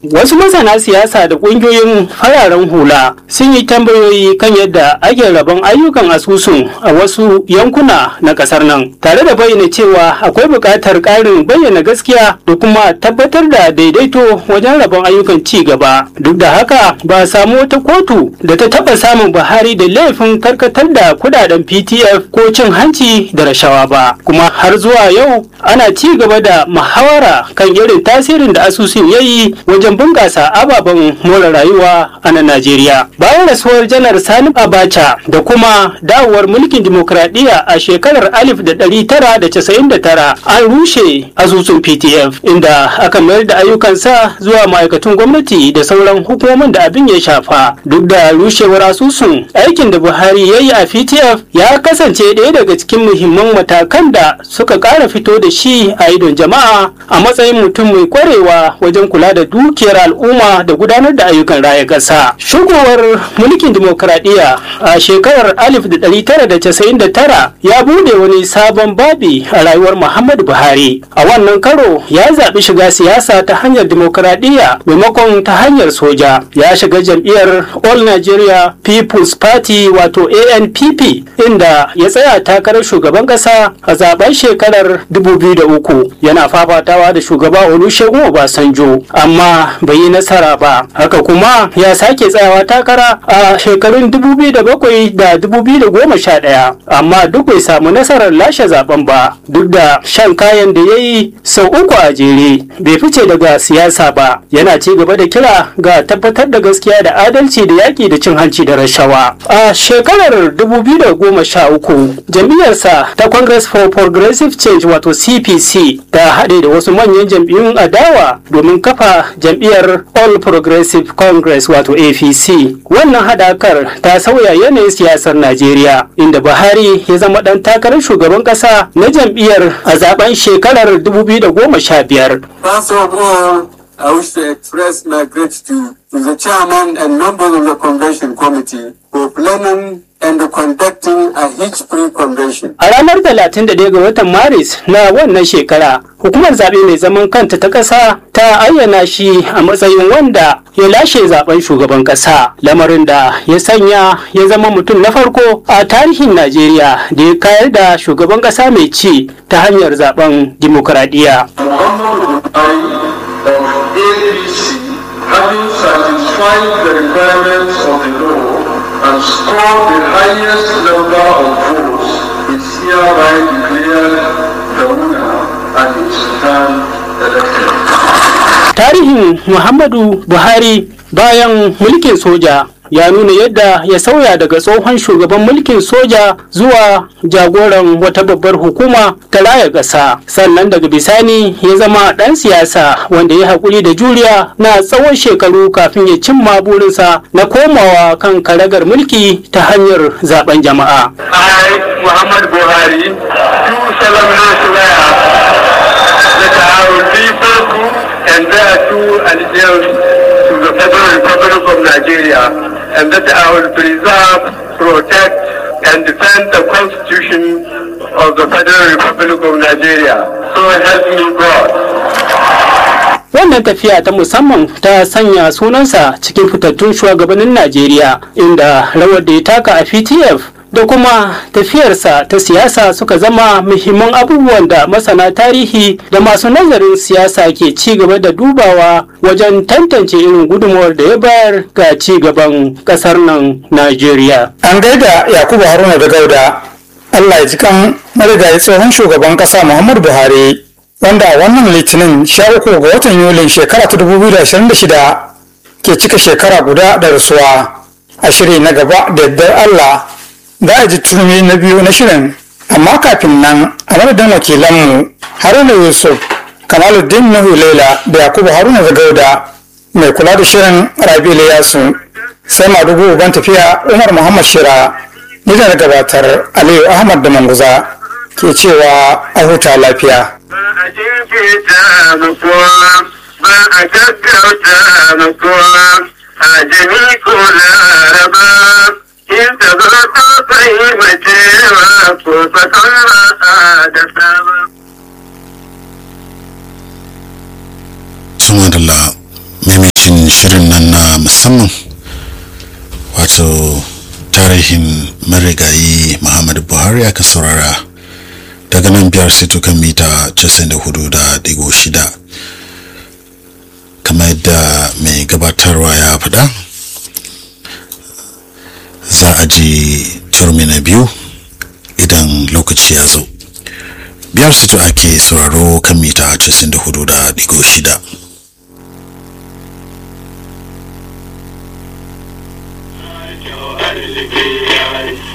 Wasu masana siyasa da ƙungiyoyin fararen hula sun yi tambayoyi kan yadda ake rabon ayyukan asusun a wasu yankuna na ƙasar nan, tare da bayyana cewa akwai buƙatar ƙarin bayyana gaskiya da kuma tabbatar da daidaito wajen rabon ayyukan ci gaba. Duk da haka ba a samu wata kotu da ta taɓa samun Buhari da laifin karkatar da kudaden PTF ko cin hanci da rashawa ba. Kuma har zuwa yau ana ci gaba da muhawara kan irin tasirin da asusun ya yi wajen bunƙasa ababen more rayuwa a nan Najeriya. Bayan rasuwar janar Sani Abacha da kuma dawowar mulkin dimokuraɗiyya a shekarar 1999 an rushe asusun PTF inda aka mayar da ayyukansa zuwa ma'aikatun gwamnati da sauran hukumomin da abin ya shafa. Duk da rushewar asusun aikin da Buhari ya yi a PTF ya kasance ɗaya daga cikin muhimman matakan da suka ƙara fito da shi a idon jama'a a matsayin mutum mai kwarewa wajen kula da dukiyar al'umma da gudanar da ayyukan raya ƙasa. Shigowar mulkin dimokuraɗiyya a shekarar 1999 ya bude wani sabon babi a rayuwar Muhammadu Buhari. A wannan karo ya zaɓi shiga siyasa ta hanyar dimokuraɗiyya maimakon ta hanyar soja. Ya shiga jam'iyyar All Nigeria People's Party wato ANPP inda ya tsaya takarar shugaban ƙasa a zaben shekarar 2003 yana fafatawa da shugaba Olusegun Obasanjo amma bai yi nasara ba. Haka kuma ya sake tsayawa takara a shekarun 2007 da 2011 amma duk bai samu nasarar lashe zaben ba duk da shan kayan da ya yi sau uku a jere bai fice daga siyasa ba yana ci gaba da kira ga tabbatar da gaskiya da adalci da yaƙi da cin hanci da rashawa a shekarar 2013 jam'iyyarsa ta congress for progressive change wato cpc ta haɗe da wasu manyan jam'iyyun adawa domin kafa jam'iyyar all progressive congress wato apc wannan haɗakar ta sauya yanayin siyasar najeriya inda buhari ya zama ɗan takarar shugaban ƙasa na jam'iyyar a zaben shekarar 2015 First of all, I wish to express my gratitude to the chairman and members of the convention committee for planning and conducting a hitch-free convention. A ranar 31 ga watan Maris na wannan shekara, hukumar zaɓe mai zaman kanta ta ƙasa ta ayyana shi a matsayin wanda ya lashe zaben shugaban ƙasa, lamarin da ya sanya ya zama mutum na farko a tarihin Najeriya da ya kayar da shugaban ƙasa mai ci ta hanyar zaben dimokuraɗiyya. Muhammad Buhari of APC, having satisfied the requirements of the law and scored the highest number of votes, is hereby declared the winner and is returned elected. Tarihin Muhammadu Buhari bayan mulkin soja ya nuna yadda ya sauya daga tsohon shugaban mulkin soja zuwa jagoran wata babbar hukuma ta raya ƙasa sannan daga bisani ya zama ɗan siyasa wanda ya haƙuri da juriya na tsawon shekaru kafin ya cimma burinsa na komawa kan karagar mulki ta hanyar zaben jama'a. I, Muhammad Buhari, do solemnly swear that I will be faithful and bear true allegiance to the Federal Republic of Nigeria, and that I will preserve, protect, and defend the Constitution of the Federal Republic of Nigeria. So help me God. wannan tafiya ta musamman ta sanya sunansa cikin fitattun shugabannin najeriya inda rawar da ya taka a ptf da kuma tafiyarsa ta siyasa suka zama muhimman abubuwan da masana tarihi da masu nazarin siyasa ke ci gaba da dubawa wajen tantance irin gudunmawar da ya bayar ga ci gaban kasar nan najeriya An gaida Yakubu Haruna da Gauda. Allah ya ji kan marigayi tsohon shugaban kasa Muhammadu Buhari wanda a wannan litinin 13 ga watan Yulin shekara ta 2026 ke cika shekara guda da rasuwa. A shiri na gaba da yardar Allah za a ji turmi na biyu na shirin amma kafin nan a madadin wakilanmu Haruna Yusuf Kamaluddin Nuhu Laila da Yakubu Haruna da Gauda mai kula da shirin Rabi Yasu. sai madugu uban tafiya umar muhammad shira ni da na gabatar aliyu ahmad da manguza ke cewa a huta lafiya Ba a jinkirta ma kowa, ba a gaggauta ma kowa, a jami ko laraba, in ta zo ta fahimcewa ko fasan ba da sama. Sumadala shirin nan na musamman wato tarihin marigayi muhammadu buhari aka saurara daga nan biyar sito kan mita 94.6 kamar yadda mai gabatarwa ya faɗa za a ji turmi na biyu idan lokaci ya zo biyar sito ake sauraro kan mita 94.6 arziki